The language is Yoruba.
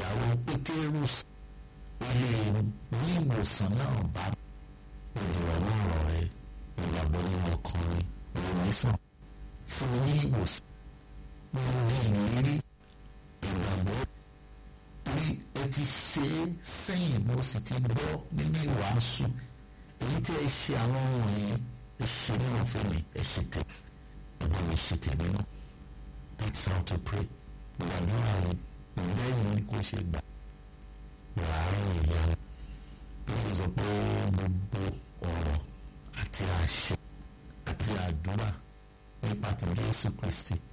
ìyàwó pétérù ó lè ní ìwòsàn náà bá ìdìrọ̀lọ́ ọ̀rọ̀ rẹ ìgbàgbọ́ nínú ọkùnrin ìwòsàn fún ní ìwòsàn nínú ìrírí ìgbàgbọ́ torí ẹ ti ṣe é sẹ́yìn mo sì ti gbọ́ nínú ìwàásù èyí tí ẹ ṣe àwọn ohun yìí ẹ ṣe nínú fún mi ẹ ṣe tẹ ẹgbẹ́ mi ṣe tèmi náà that's how to pray gbàdúrà rẹ ìlẹ́yìn ni kò ṣe gbà wàhálà ìyá ló sọ pé gbogbo ọ̀rọ̀ àti àṣẹ àti àdúrà nípa ti Jésù Kristi